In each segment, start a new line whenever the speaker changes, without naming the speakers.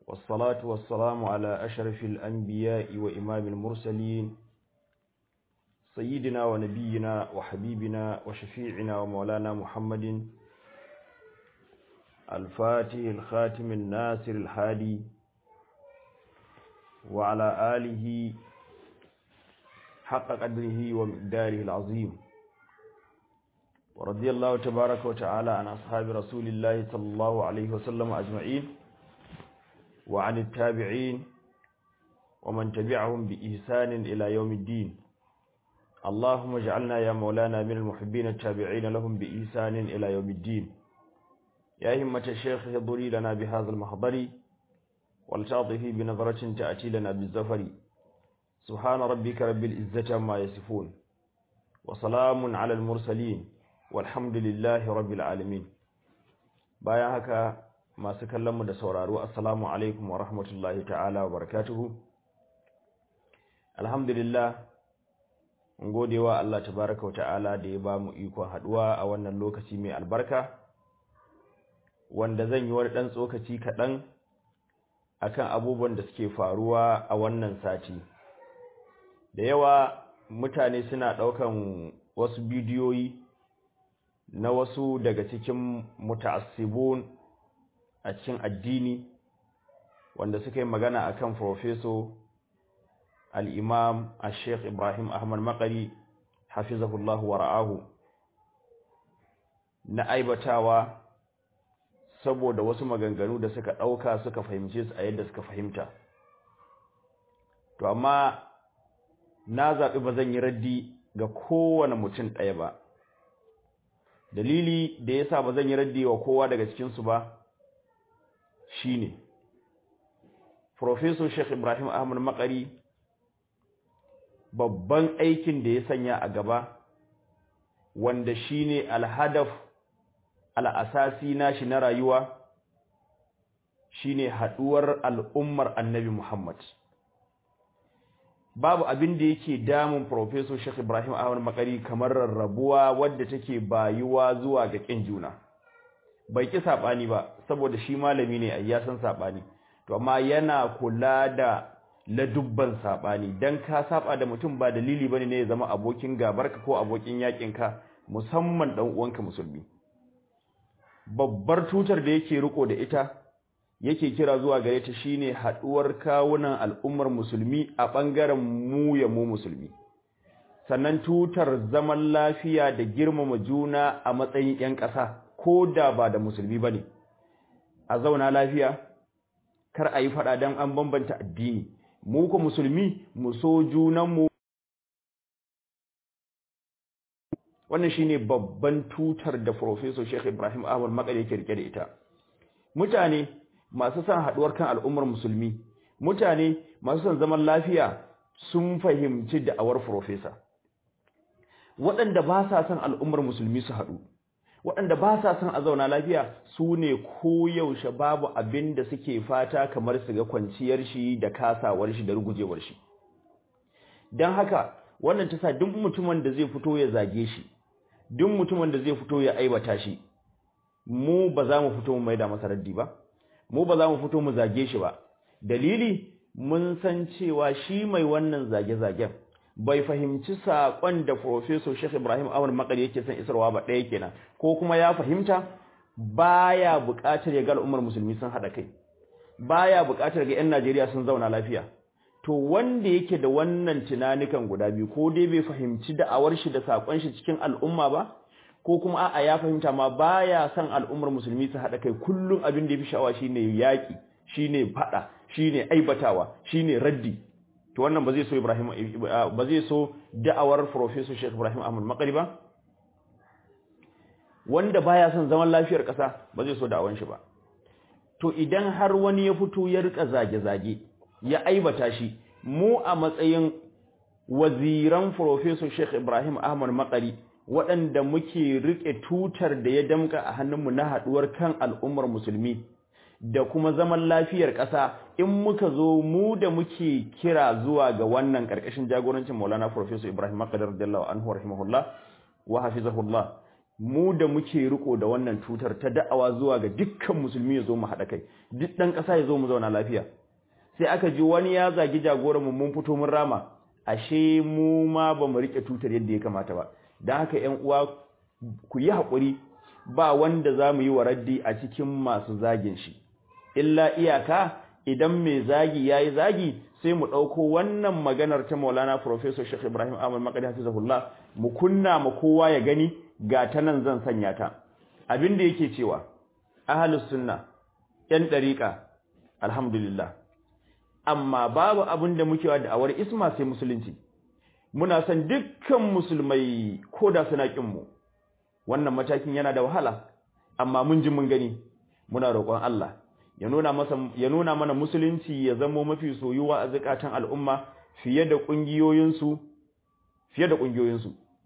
والصلاة والسلام على أشرف الأنبياء وإمام المرسلين سيدنا ونبينا وحبيبنا وشفيعنا ومولانا محمد الفاتح الخاتم الناصر الحادي وعلى آله حق قدره ومقداره العظيم ورضي الله تبارك وتعالى عن أصحاب رسول الله صلى الله عليه وسلم أجمعين وعن التابعين ومن تبعهم بإحسان إلى يوم الدين اللهم اجعلنا يا مولانا من المحبين التابعين لهم بإحسان إلى يوم الدين يا همة الشيخ اضري لنا بهذا المحضر ولتعطفي بنظرة تأتي لنا بالزفر سبحان ربك رب العزة ما يصفون وسلام على المرسلين والحمد لله رب العالمين bayan haka masu kallonmu da sauraro assalamu alaikum wa rahmatullahi ta'ala wa barakatuhu alhamdulillah mun gode wa Allah tabaraka wa ta'ala da ya ba mu ikon haduwa a wannan lokaci mai albarka wanda zan yi wani dan tsokaci kaɗan akan abubuwan da suke faruwa a wannan sati da yawa mutane suna ɗaukan wasu bidiyoyi na wasu daga cikin muta'assibun a cikin addini wanda suka yi magana akan profeso al-imam al-sheikh ibrahim ahmad makari hafizahullahu wa ra'ahu na aibatawa saboda wasu maganganu da suka ɗauka suka fahimce su a yadda suka fahimta to amma na zaɓi ba zan yi raddi ga kowane mutum ɗaya ba dalili da yasa ba zan yi raddi wa kowa daga cikinsu ba shine Professor Sheikh Ibrahim Ahmad Makari babban aikin da ya sanya a gaba wanda shine alhadaf al'asasi nashi na rayuwa shine haduwar al'ummar Annabi Muhammad babu abin da yake damun Professor Sheikh Ibrahim Ahmad Makari kamar rarrabuwa wadda take bayuwa zuwa ga kin juna bai ki sabani ba saboda shi malami ne ai ya san sabani to amma yana kula da ladubban sabani dan ka saba da mutum ba dalili bane ne ya zama abokin gabarka ko abokin yakin ka musamman dan uwanka musulmi babbar tutar da yake riko da ita yake kira zuwa gare ta shine haduwar kawunan al'ummar musulmi a bangaren mu ya mu musulmi sannan tutar zaman lafiya da girmama juna a matsayin ƴan ƙasa ko da ba da musulmi bane a zauna lafiya kar a yi fada dan an bambanta addini mu ko musulmi mu so junan mu wannan shine babban tutar da professor Sheikh Ibrahim Ahmad Makare yake rike da ita mutane masu son haduwar kan al'ummar musulmi mutane masu son zaman lafiya sun fahimci da'awar profesa waɗanda ba sa son al'ummar musulmi su haɗu waɗanda ba sa son a zauna lafiya su ne koyaushe babu abin da suke fata kamar su ga kwanciyar shi da kasawar shi da rugujewar shi don haka wannan ta sa duk mutumin da zai fito ya zage shi duk mutumin da zai fito ya aibata shi mu ba za mu fito mu maida masa raddi ba mu ba za mu fito mu zage shi ba dalili mun san cewa shi mai wannan zage-zagen bai fahimci saƙon da Professor Sheikh Ibrahim Ahmad Makari yake son isarwa ba ɗaya kenan ko kuma ya fahimta baya buƙatar ya ga al'ummar musulmi sun haɗa kai baya buƙatar ga 'yan Najeriya sun zauna lafiya to wanda yake da wannan tunanikan guda biyu ko dai bai fahimci da'awar shi da saƙon shi cikin al'umma ba ko kuma a'a ya fahimta ma baya son al'ummar musulmi su haɗa kai kullum abin da ya fi sha'awa shine yaƙi shine faɗa shine aibatawa shine raddi to wannan ba zai so Ibrahim ba zai so da'awar Professor Sheikh Ibrahim Ahmad Makari ba wanda baya son zaman lafiyar ƙasa ba zai so da'awan shi ba to idan har wani ya fito ya rika zage-zage ya aibata shi mu a matsayin waziran Professor Sheikh Ibrahim Ahmad Makari waɗanda muke riƙe tutar da ya damka a hannunmu na haɗuwar kan al'ummar musulmi da kuma zaman lafiyar ƙasa in muka zo mu da muke kira zuwa ga wannan ƙarƙashin jagorancin Maulana Professor Ibrahim Makari radiyallahu anhu rahimahullah wa hafizahullah mu da muke riko da wannan tutar ta da'awa zuwa ga dukkan musulmi ya zo mu haɗa kai duk ɗan ƙasa ya zo mu zauna lafiya sai aka ji wani ya zagi jagoranmu mun fito mun rama ashe mu ma ba mu riƙe tutar yadda ya kamata ba don haka ‘yan uwa ku yi haƙuri ba wanda za mu yi wa raddi a cikin masu zagin shi illa iyaka idan mai zagi ya yi zagi sai mu ɗauko wannan maganar ta maulana Profesor Sheikh Ibrahim Ahmad Makadi Hafizahullah mu kunna ma kowa ya gani ga ta nan zan sanya ta abin da yake cewa ahlus sunna yan dariqa alhamdulillah amma babu abin da muke wa da'awar isma sai musulunci muna son dukkan musulmai koda suna kin mu wannan matakin yana da wahala amma mun ji mun gani muna roƙon Allah ya nuna masa ya nuna mana musulunci ya zama mafi soyuwa a zakatan al'umma fiye da kungiyoyinsu fiye da kungiyoyinsu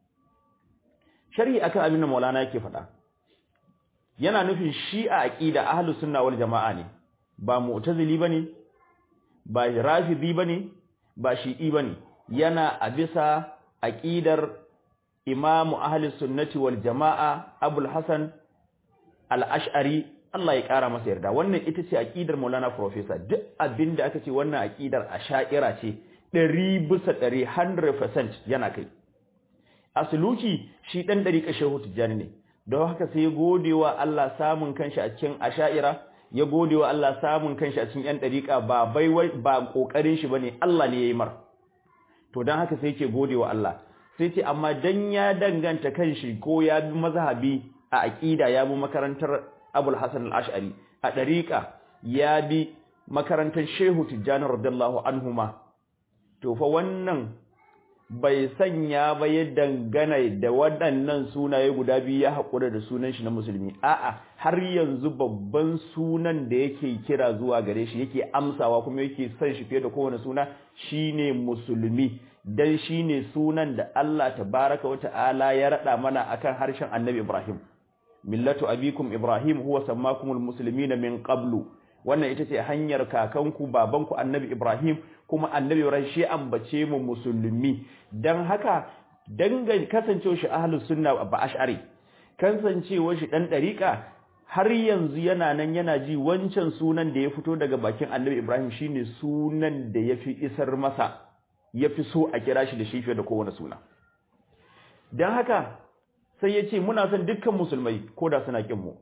sharhi akan abin da Maulana yake faɗa yana nufin shi a aqida ahlus sunna wal jamaa ne ba mu'tazili bane ba rafidi bane ba shi'i bane yana a bisa aqidar imamu ahlus sunnati wal jamaa abul hasan al-ash'ari Allah ya kara masa yarda wannan ita ce aqidar Maulana professor duk abinda aka ce wannan aqidar asha'ira ce 100 bisa 100% yana kai asuluki shi dan dariƙa shehu tijjani ne don haka sai ya godewa Allah samun kanshi a cikin asha'ira ya godewa Allah samun kanshi a cikin yan dariƙa ba bai ba kokarin shi bane Allah ne yayi mar to dan haka sai yake godewa Allah sai ce amma dan ya danganta kanshi ko ya bi mazhabi a aqida ya bi makarantar Abul Hasan al-Ash'ari a dariƙa ya bi makarantar Shehu Tijjani radiyallahu anhuma to fa wannan bai sanya ba ya dangana da waɗannan sunaye guda biyu ya haƙura da sunan shi na musulmi a'a har yanzu babban sunan da yake kira zuwa gare shi yake amsawa kuma yake son shi fiye da kowane suna shine musulmi dan shine sunan da Allah tabaraka wa ta'ala ya rada mana akan harshen Annabi Ibrahim millatu abikum Ibrahim huwa sammakumul muslimina min qablu wannan ita ce hanyar kakanku babanku Annabi Ibrahim kuma Annabi Ibrahim shi ambace mu musulmi dan haka dangan kasancewa shi ahlus sunna ba ash'ari kasancewa shi dan dariqa har yanzu yana nan yana ji wancan sunan da ya fito daga bakin Annabi Ibrahim shine sunan da yafi isar masa yafi so a kira shi da shi fiye da kowane suna dan haka sai ya ce muna son dukkan musulmai koda suna kin mu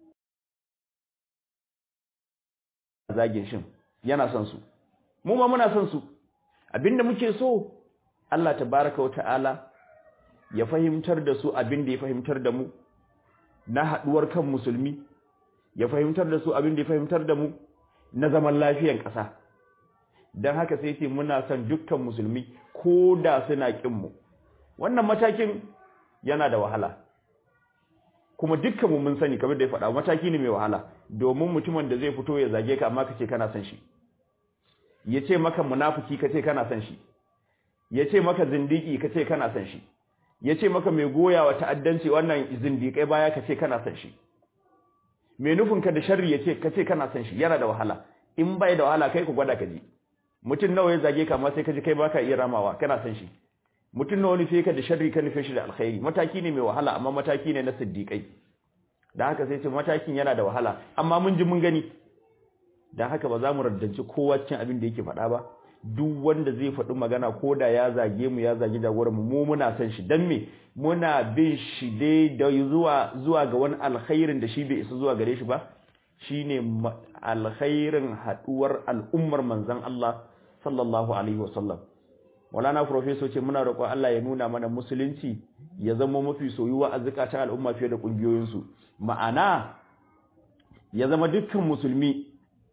zagin shin yana son su mu ma muna son su abinda muke so Allah tabaraka wa ta'ala ya fahimtar da su abinda ya fahimtar da mu na haduwar kan musulmi ya fahimtar da su abinda ya fahimtar da mu na zaman lafiyar ƙasa dan haka sai ce muna son dukkan musulmi ko da suna kin mu wannan matakin yana da wahala kuma dukkan mu mun sani kamar da ya faɗa mataki ne mai wahala domin mutumin da zai fito ya zage ka amma kace kana son shi ya ce maka munafiki kace kana son shi ya ce maka zindiki kace kana son shi ya ce maka mai goyawa ta'addanci wannan zindikai baya kace kana son shi mai nufinka da sharri ya ce kace kana son shi yana da wahala in bai da wahala kai ku gwada ka ji mutum nawa ya zage ka amma sai ka ji kai baka iya ramawa kana son shi mutum nawa nufe ka da sharri ka nufe shi da alkhairi mataki ne mai wahala amma mataki ne na siddiqai da haka sai ce matakin yana da wahala amma mun ji mun gani dan haka ba za mu raddanci kowa cikin abin da yake faɗa ba duk wanda zai faɗi magana ko da ya zage mu ya zage jagoran mu mu muna son shi dan me muna bin shi dai da zuwa zuwa ga wani alkhairin da shi bai isa zuwa gare shi ba shine alkhairin haduwar al'ummar manzon Allah sallallahu alaihi wasallam Walana professor ce muna roƙon Allah ya nuna mana musulunci ya zama mafi soyuwa a zakatan al'umma fiye da kungiyoyinsu ma'ana ya zama dukkan musulmi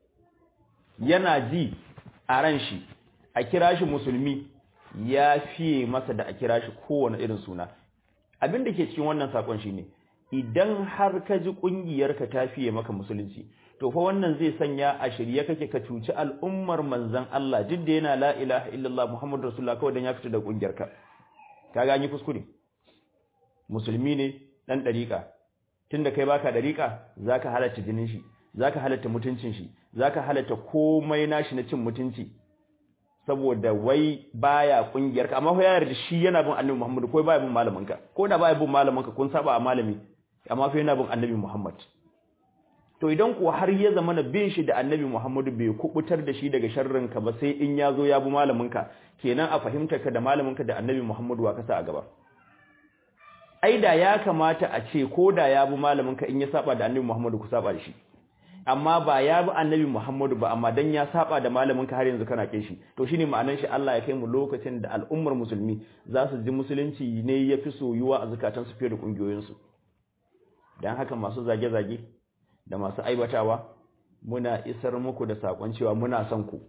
yana ji a ran shi a kira shi musulmi ya fiye masa da a kira shi kowane irin suna abin da ke cikin wannan sakon shine idan har ka ji kungiyarka ta fiye maka musulunci to fa wannan zai sanya a shirye kake ka cuci al'ummar manzon Allah duk da yana la ilaha illallah muhammadur rasulullah kawai dan ya fita da kungiyarka kaga an yi kuskure musulmi ne dan dariƙa tunda kai baka dariƙa zaka halatta jinin shi zaka halatta mutuncin shi zaka halatta komai nashi na cin mutunci saboda wai baya kungiyar ka amma fa ya yarda shi yana bin annabi Muhammad ko baya bin malamin ka ko da baya bin malamin ka kun saba a malami amma fa yana bin annabi Muhammad to idan kuwa har ya zama na bin shi da annabi Muhammadu bai kubutar da shi daga sharrin ka ba sai in ya zo ya bi malamin ka kenan a fahimta ka da malamin ka da annabi Muhammadu wa kasa a gaba ai da ya kamata a ce ko da ya bi malamin ka in ya saba da annabi Muhammadu ku saba da shi amma ba ya bi annabi Muhammadu ba amma dan ya saba da malamin ka har yanzu kana kin shi to shine ma'anar shi Allah ya kai mu lokacin da al'ummar musulmi za su ji musulunci ne yafi soyuwa a zakatan su fiye da kungiyoyin su dan haka masu zage-zage da masu aibatawa muna isar muku da sakon cewa muna son ku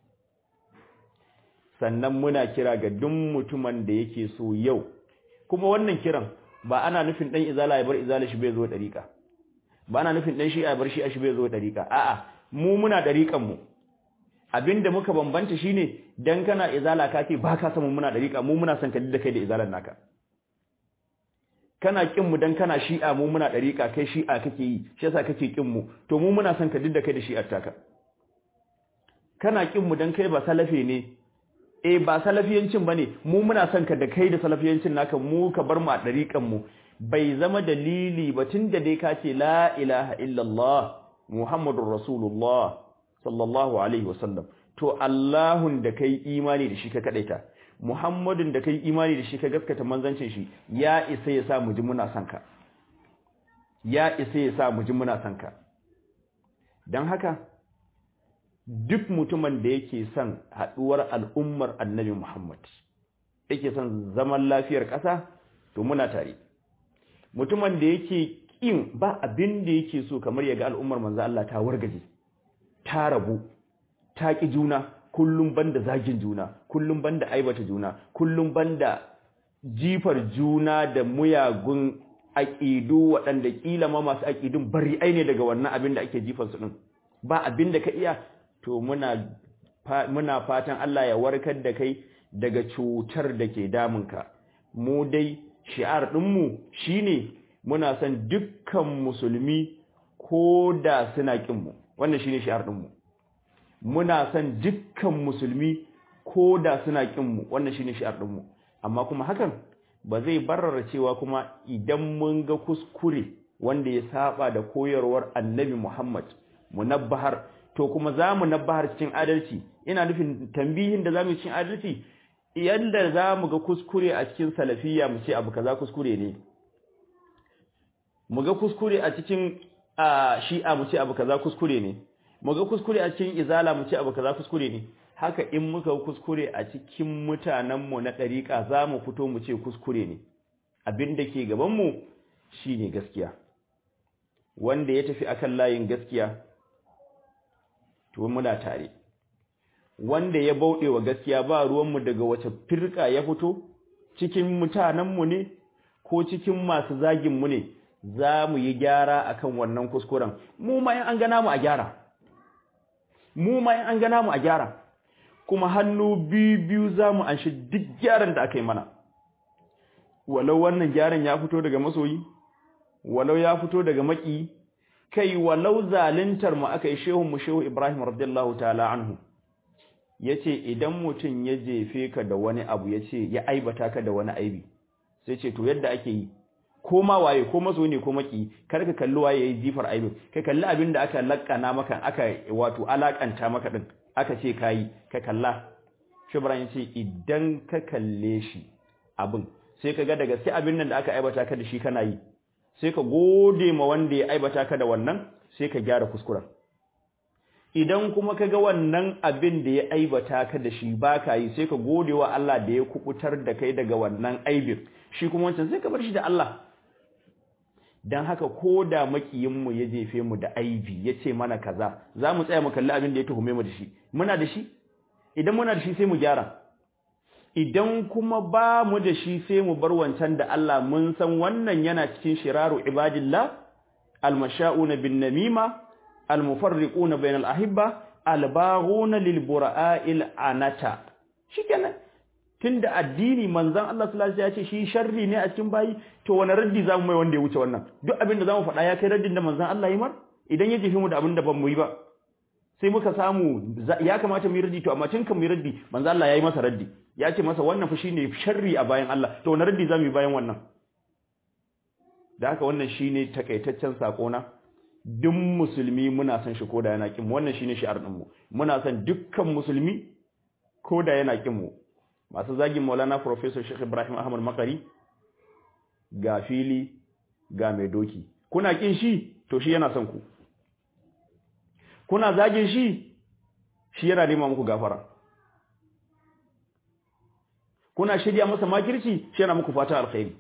sannan muna kira ga duk mutumin da yake so yau kuma wannan kiran ba ana nufin dan izala ya bar izala shi bai zo dariƙa ba ana nufin dan shi ya bar shi a shi bai zo dariƙa a'a mu muna dariƙan mu abinda muka bambanta shine dan kana izala ka ce ba ka san mu muna dariƙa mu muna son ka da kai da izalan naka kana kin mu dan kana shi'a mu muna dariƙa kai shi'a kake yi shi yasa kake kin mu to mu muna son ka da kai da shi'ar taka kana kin mu dan kai ba salafe ne eh ba salafiyancin bane mu muna son ka da kai da salafiyancin naka mu ka bar mu a dariƙan mu bai zama dalili ba tunda dai ka ce la ilaha illallah muhammadur rasulullah sallallahu alaihi wasallam to allahun da kai imani da shi ka kadaita muhammadun da kai imani da shi ka gaskata manzancin shi ya isa ya sa mu ji muna son ka ya isa ya sa mu ji muna son ka dan haka duk mutumin da yake son haɗuwar al'ummar annabi Muhammad, yake son zaman lafiyar ƙasa, to muna tare. Mutumin da yake ƙin ba abin da yake so kamar ya ga al'ummar manzo Allah ta wargaje, ta rabu, ta ƙi juna, kullum banda zagin juna, kullum banda aibata juna, kullum banda jifar juna da muyagun aƙidu waɗanda ƙila ma masu aƙidun bari ne daga wannan abin da ake jifarsu ɗin. Ba abin da ka iya to muna muna fatan Allah ya warkar da kai daga cutar da ke damunka mu dai shi'ar ɗinmu shine muna son dukkan musulmi ko da suna ƙinmu wannan shine shi'ar ɗinmu muna son dukkan musulmi ko da suna ƙinmu wannan shine shi'ar ɗinmu amma kuma hakan ba zai barara cewa kuma idan mun ga kuskure wanda ya saba da koyarwar annabi Muhammad munabbahar to kuma za mu nabbahar cikin adalci ina nufin tambihin da za mu cikin adalci yadda za mu ga kuskure a cikin salafiyya mu ce abu kaza kuskure ne mu ga kuskure a cikin shi'a mu ce abu kaza kuskure ne mu ga kuskure a cikin izala mu ce abu kaza kuskure ne haka in muka kuskure a cikin mutanenmu na ɗariƙa za mu fito mu ce kuskure ne abin da ke gabanmu shi ne gaskiya wanda ya tafi akan layin gaskiya to muna tare wanda ya bauɗe wa gaskiya ba ruwanmu daga wace firka ya fito cikin mutanenmu ne ko cikin masu zaginmu ne za mu yi gyara akan wannan kuskuren mu ma an gana mu a gyara mu ma an gana mu a gyara kuma hannu biyu biyu za mu anshi duk gyaran da aka yi mana walau wannan gyaran ya fito daga masoyi walau ya fito daga maki kai walau zaluntar mu aka yi shehun mu shehu Ibrahim radiyallahu ta'ala anhu yace idan mutum ya jefe ka da wani abu yace ya aibata ka da wani aibi sai ce to yadda ake yi ko ma waye ko maso ne ko maki kar ka kalli waye yayi jifar aibin kai kalli abin da aka lakkana maka aka wato alakanta maka din aka ce kai ka kalla shubran yace idan ka kalle shi abin sai ka ga daga sai abin nan da aka aibata ka da shi kana yi sai ka gode ma wanda ya aibata ka da wannan sai ka gyara kuskuren idan kuma ka ga wannan abin da ya aibata ka da shi baka yi sai ka gode wa Allah da ya kubutar da kai daga wannan aibin shi kuma wancan sai ka bar shi da Allah dan haka ko da makiyinmu ya jefe mu da aibi ya ce mana kaza za mu tsaya mu kalli abin da ya tuhume mu da shi muna da shi idan muna da shi sai mu gyara idan kuma ba mu da shi sai mu bar wancan da Allah mun san wannan yana cikin shiraru ibadillah almasha'una bin namima almufarriquna bainal ahibba albaghuna lil bura'il anata shikenan tunda addini manzon Allah sallallahu alaihi wasallam ya ce shi sharri ne a cikin bayi to wani raddi zamu mai wanda ya wuce wannan duk abin da zamu faɗa ya kai raddin da manzon Allah yi mar idan ya jefe mu da abin da ban mu yi ba sai muka samu ya kamata mu yi raddi to amma tun kan mu yi raddi manzo Allah yayi masa raddi ya ce masa wannan fa shine sharri a bayan Allah to wani raddi zamu yi bayan wannan da haka wannan shine takaitaccen sako na duk musulmi muna son shi koda yana kin wannan shine shi'ar din mu muna son dukkan musulmi koda yana kin mu masu zagin Maulana Professor Sheikh Ibrahim Ahmad Makari ga fili ga mai doki kuna kin shi to shi yana son ku kuna zagin shi shi yana nema muku gafara kuna shirya masa makirci shi yana muku fata alkhairi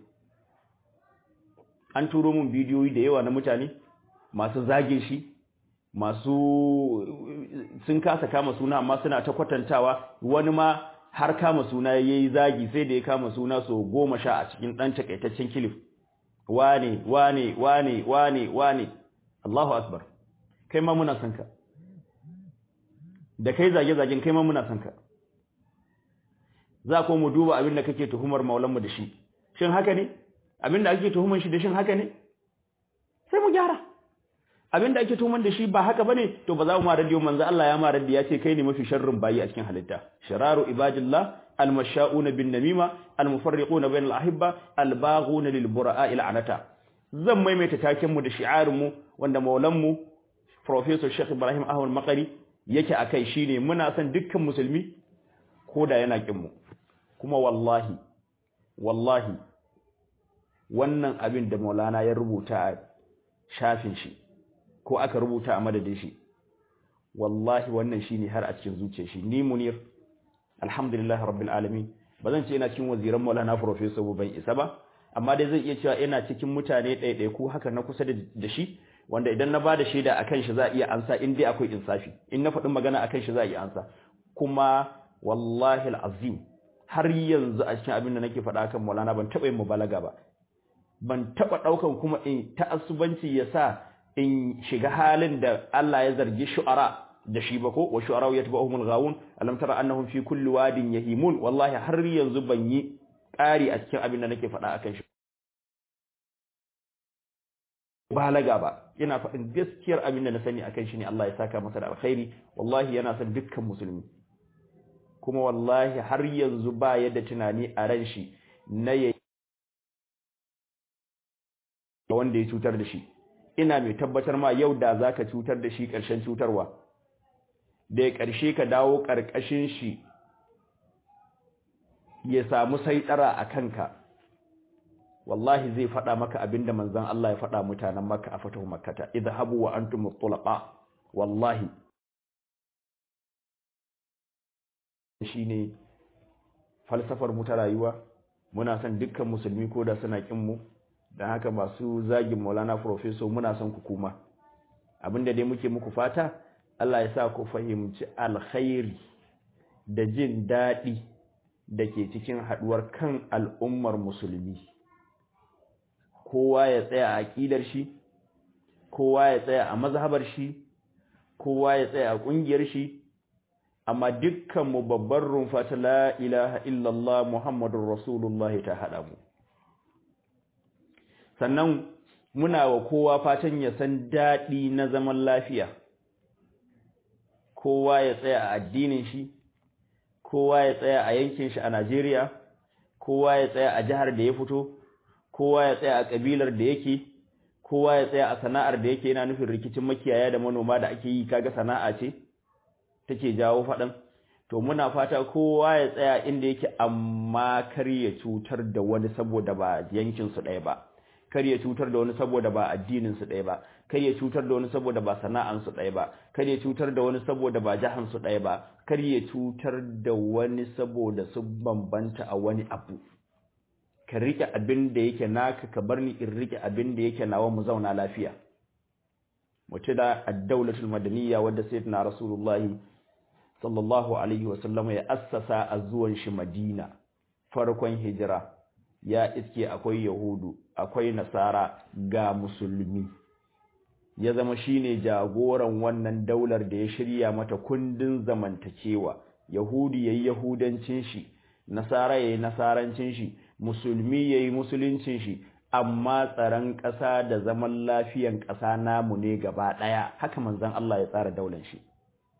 an turo mun bidiyoyi da yawa na mutane masu zagin shi masu sun kasa kama suna amma suna ta kwatantawa wani ma har kama suna yayi zagi sai da ya kama suna so goma sha a cikin dan takaitaccen kilif wane wane wane wane wane Allahu akbar kai ma muna son ka da kai zage-zagen kai ma muna son ka za ko mu duba abin da kake tuhumar maulanmu da shi shin haka ne abin da ake tuhumar shi da shin haka ne sai mu gyara abin da ake tuhumar da shi ba haka bane to ba za mu ma radiyo manzo Allah ya ma radiyo ya ce kai ne mafi sharrin bayi a cikin halitta shararu ibadillah almasha'una bin namima almufarriquna bainal ahibba albaghuna lil bura'a ila anata zan maimaita taken mu da shi'arin mu wanda maulanmu professor Sheikh Ibrahim Ahmad Makari yake akai shine muna son dukkan musulmi koda yana kin mu kuma wallahi wallahi wannan abin da Maulana ya rubuta a shafin shi ko aka rubuta a madadin shi wallahi wannan shine har a cikin zuciyar shi ni munir alhamdulillah rabbil alamin bazan ce ina cikin waziran Maulana professor ban isa ba amma dai zan iya cewa ina cikin mutane ɗaiɗaiku haka na kusa da shi wanda idan na bada shaida akan shi za a iya ansa in dai akwai insafi in na faɗin magana akan shi za a iya ansa kuma wallahi alazim har yanzu a cikin abin da nake faɗa kan Maulana ban taɓa yin mubalaga ba ban taɓa ɗaukan kuma in ta'assubanci ya sa in shiga halin da Allah ya zargi shu'ara da shi ba ko wa shu'ara yatba'uhumul ghawun alam tara annahum fi kulli wadin yahimun wallahi har yanzu ban yi ƙari a cikin abin da nake faɗa akan shi balaga ba ina faɗin gaskiyar abin da na sani akan shi ne Allah ya saka masa da alkhairi wallahi yana son dukkan musulmi kuma wallahi har yanzu ba yadda tunani a ran shi na ya wanda ya cutar da shi ina mai tabbatar ma yau da zaka cutar da shi ƙarshen cutarwa da ya ƙarshe ka dawo ƙarƙashin shi ya samu saitara a kanka wallahi zai faɗa maka abinda manzon Allah ya faɗa mutanen Makka a fatahu Makkata idhabu wa antum mutlaqa wallahi shine falsafar mu ta rayuwa muna son dukkan musulmi ko da suna kin mu dan haka masu zagin Maulana professor muna son ku kuma abinda dai muke muku fata Allah ya sa ku fahimci alkhairi da jin daɗi da ke cikin haɗuwar kan al'ummar musulmi kowa ya tsaya a aƙidar shi kowa ya tsaya a mazhabar shi kowa ya tsaya a ƙungiyar shi amma dukkanmu babbar rumfa ta la ilaha illallah muhammadun rasulullah ta haɗa mu sannan muna wa kowa fatan ya san daɗi na zaman lafiya kowa ya tsaya a addinin shi kowa ya tsaya a yankin shi a Najeriya kowa ya tsaya a jihar da ya fito kowa ya tsaya a kabilar da yake kowa ya tsaya a sana'ar da yake yana nufin rikicin makiyaya da manoma da ake yi kaga sana'a ce take jawo faɗan to muna fata kowa ya tsaya inda yake amma kar ya cutar da wani saboda ba yankin su ɗaya ba kar ya cutar da wani saboda ba addinin su ɗaya ba kar ya cutar da wani saboda ba sana'an su ɗaya ba kar ya cutar da wani saboda ba jahan su ɗaya ba kar ya cutar da wani saboda su bambanta a wani abu ka rike abin da yake naka ka bar ni in rike abin da yake nawa mu zauna lafiya mutu da ad-dawlatul madaniyya wadda sayyidina rasulullahi sallallahu alaihi wa sallam ya assasa a zuwan shi madina farkon hijira ya iske akwai yahudu akwai nasara ga musulmi ya zama shine jagoran wannan daular da ya shirya mata kundin zamantakewa yahudi yayi yahudancin shi nasara yayi nasarancin shi musulmi yayi musuluncin shi amma tsaron ƙasa da zaman lafiyan ƙasa namu ne gaba ɗaya haka manzon Allah ya tsara daular shi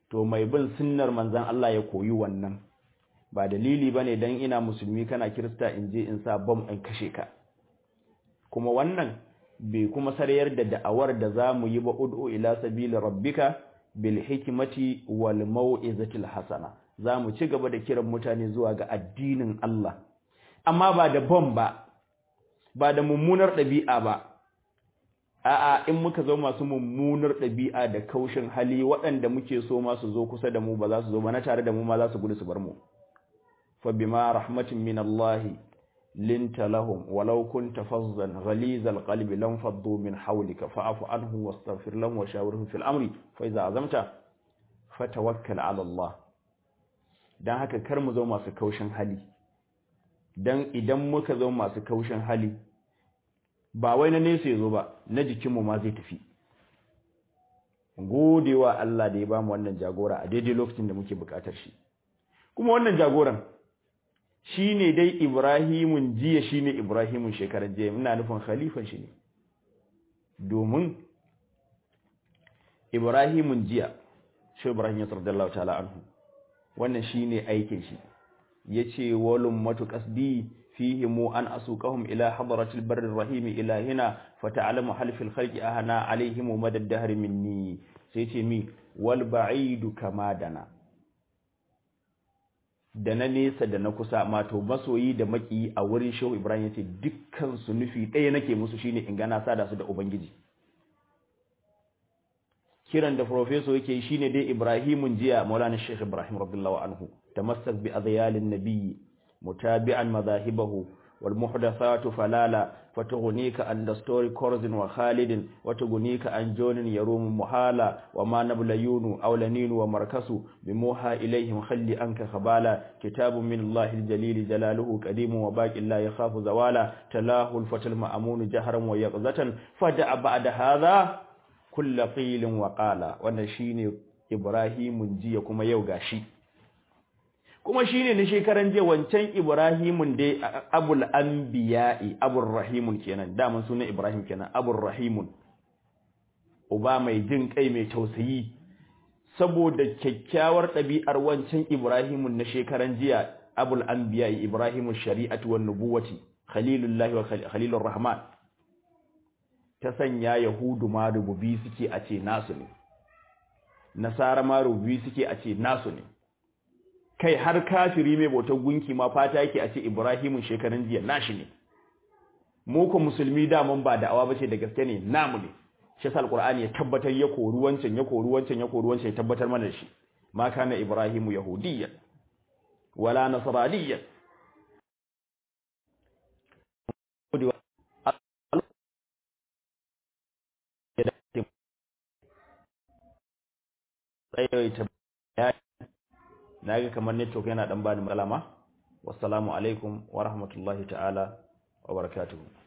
to mai bin sunnar manzon Allah ya koyi wannan ba dalili bane dan ina musulmi kana kirista in je in sa bom in kashe ka kuma wannan bai kuma sarayar da da'awar da zamu yi ba ud'u ila sabili rabbika bil hikmati wal mau'izatil hasana zamu ci gaba da kiran mutane zuwa ga addinin Allah amma ba da bom ba ba da mummunar ɗabi'a ba a'a in muka zo masu mummunar ɗabi'a da kaushin hali waɗanda muke so ma su zo kusa da mu ba za su zo ba na tare da mu ma za su gudu su bar mu fa bima rahmatin min Allah linta lahum walau kunta fazzan ghalizal qalbi lam faddu min hawlika fa'fu anhum wastaghfir lahum wa shawirhum fil amri fa iza azamta fatawakkal ala Allah dan haka kar mu zo masu kaushin hali dan idan muka zo masu kaushin hali ba wai na nesa ya zo ba na jikinmu ma zai tafi godewa Allah da ya bamu wannan jagora a daidai lokacin da muke bukatar shi kuma wannan jagoran shine dai Ibrahimun jiya shine Ibrahimun shekarar jiya ina nufin khalifan shi ne domin Ibrahimun jiya shi Ibrahim ya sallallahu ta'ala anhu wannan shine aikin shi yace walum matu qasdi فيهم أن أسوقهم إلى حضرة البر الرحيم إلى هنا فتعلم هل في الخلق أهنا عليهم مدى الدهر مني سيتمي والبعيد كما دنا da na nesa da na kusa mato masoyi da maki a wurin shehu ibrahim yace dukkan su nufi ɗaya nake musu shine in gana sada su da ubangiji kiran da professor yake shine dai ibrahimun jiya maulana sheikh ibrahim radiyallahu anhu tamassak bi adhyalin nabiyyi متابعا مذاهبه والمحدثات فلالا فتغنيك عن دستور كرز وخالد وتغنيك عن جون يروم محالا وما نبل يون أو لنين ومركس بموحى إليهم خلي أنك خبالا كتاب من الله الجليل جلاله قديم وباق لا يخاف زوالا تلاه الفتى المأمون جهرا ويقظة فجاء بعد هذا كل قيل وقالا ونشين إبراهيم جيكم يوغاشي kuma shine na shekaran je wancan Ibrahimun dai Abul Anbiya'i Abul Rahimun kenan daman sunan Ibrahim kenan Abul Rahimun uba mai jin kai mai tausayi saboda kyakkyawar ɗabi'ar wancan Ibrahimun na shekaran jiya Abul Anbiya'i Ibrahimu shari'atu wan nubuwati Khalilullahi wa Khalilur Rahman ta sanya Yahudu ma rububi suke a ce nasu ne Nasara ma rububi suke a ce nasu ne kai har kafiri mai bautar gunki ma fata yake a ce Ibrahimun shekaran jiya nashi ne mu ko musulmi daman ba da'awa bace da gaske ne namu ne shi yasa alqur'ani ya tabbatar ya kori wancan ya kori wancan ya kori wancan ya tabbatar mana shi ma kana ibrahimu yahudiyyan wala nasraniyyan tsayaita naga kamar network yana dan bani matsala ma wassalamu alaikum wa rahmatullahi ta'ala wa barakatuhu